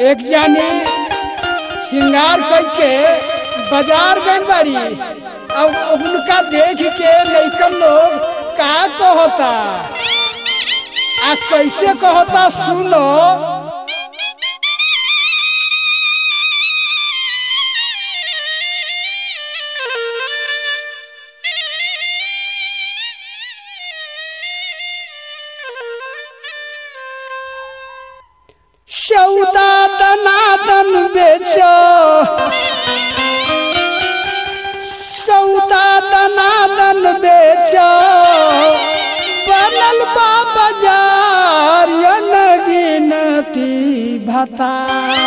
एक जानी श्रृंगार करके बाजार गई बाड़ी अब उनका देख के लइकन लोग का कहता आ कैसे कहता सुनो सौदा दनादन बेचो सौदा दनादन बेचो बनल बा बाजार गिनती भतार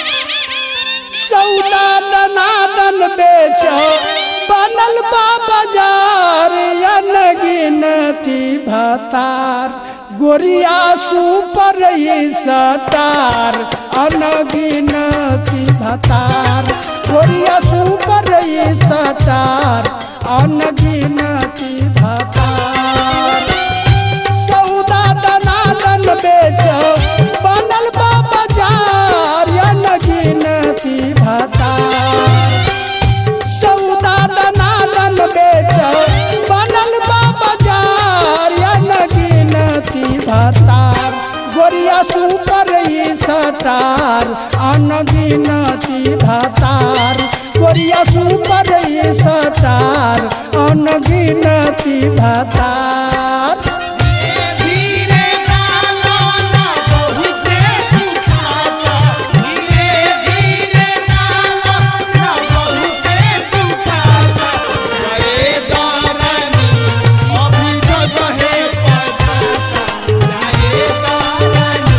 सौदा दनादन बेचो बनल बा बाजार गिनती भतार गोरिया सुपर सटार अनगिनती भतार गोरिया सुपर सटार अनगिनती भतार सौदा दनादन बेच बनल बा बाजार अनगिनती भतार सौदा दनादन बेच बनल बा बाजार अनगिनती भतार गोरिया सुपर सटार अनगिनती भतार गोरिया सुपर सटार अनगिनती भतार धीरे डालो ना बहुते दुखाता धीरे धीरे डालो ना बहुते दुखाता रे दारानी अभी जगहे पछाता रे दारानी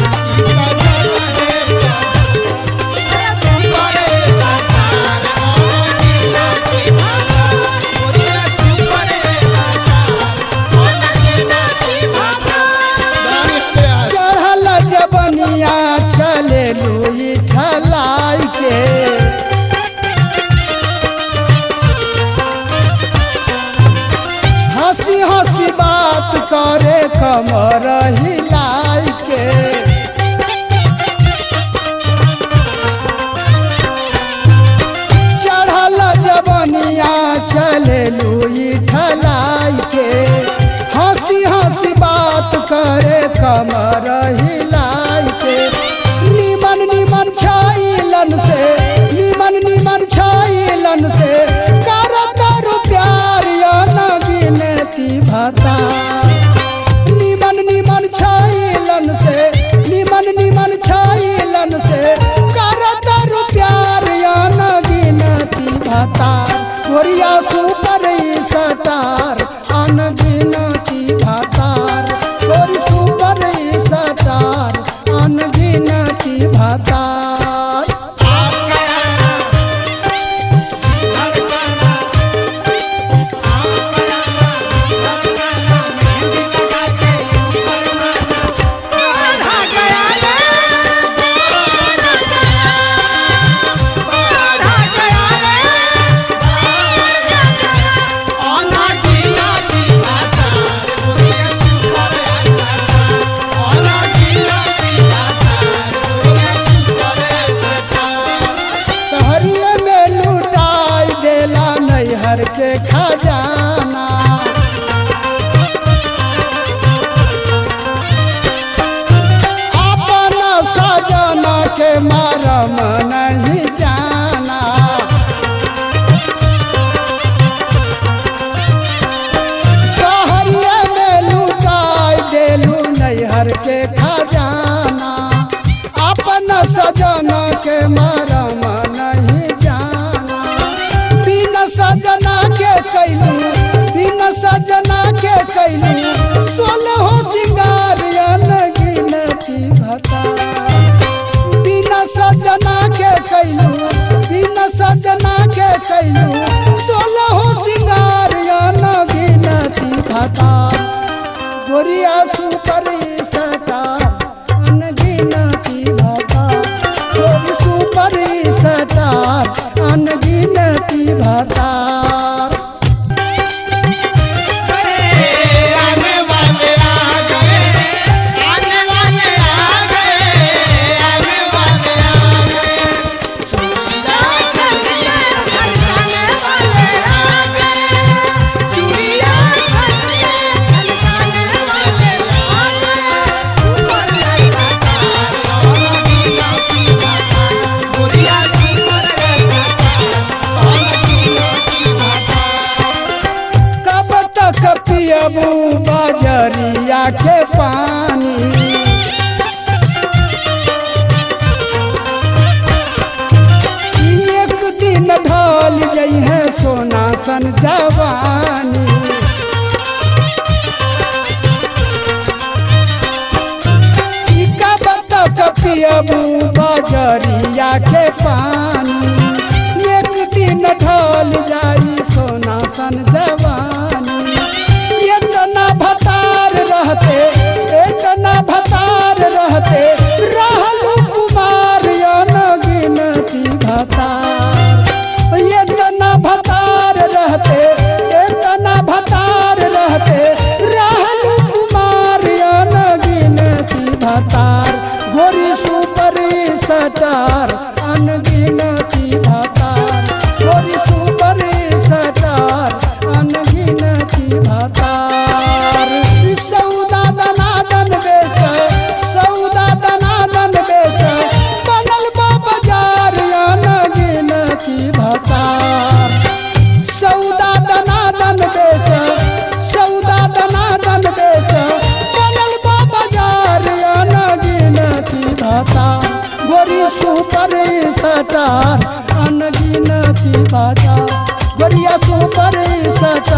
जगहे पछाता परे सतार ओनी नाची भाता ओनी सुपरे चढ़ल जबनिया चले लुई ठलाई के हंसी हंसी बात करे कमर हिलाई के चढ़ल जबनिया चले लुई ठलाई के हंसी हंसी बात करे कमर हिलाई के निमन निमन छाइलन से निमन निमन छाइलन से करतर प्यार या न गिनती भता निमन निमन छाइलन से निमन निमन छाइलन से करतर प्यार या न गिनती भतार गोरिया सुपर सटार अनगिनती भतार गोरी सुपर सटार अनगिनती भतार सहरिये में लुटाई देला नैहर के खजाना अपना सजना के मरम नहीं जाना सहरिये में लुटाई देलू नैहर के खजाना अपन सजना के मरम नहीं जाना बिन सजना के कैलू बिन सजना के कैलू सोलह सिंगार गिनती भता बिन सजना के कैलू बिन सजना के कैलू सोलह सिंगार गिनती भता गोरिया सुपरी सटार अनगिनती भता गोरी सुपरी सटार अनगिनती भतार आने वाले आ गए आने वाले आ गए आने वाले जरिया के पानी एक दिन ढल जइहे सोना सन जवानी ई का बतक पियबू बजरिया के पानी एक दिन ढल जाई सोना सन जवानी इतना भतार रहते इतना भतार रहते रहलू कुमार यन गिनती भतार इतना भतार रहते इतना भतार रहते रहलू कुमार यन गिनती भतार गोरी सुपरी सटार अनगिनती भतार गोरी सुपरी सटार अनगिनती भतार सौदा दनादन बेच सौदा दनादन बेच बनल बा बाजार अनगिनती भतार सौदा दनादन बेच सौदा दनादन बेच बनल बा बाजार अनगिनती भाता गोरी सुपर सटार अनगिनती भाता गोरिया सुपर सटार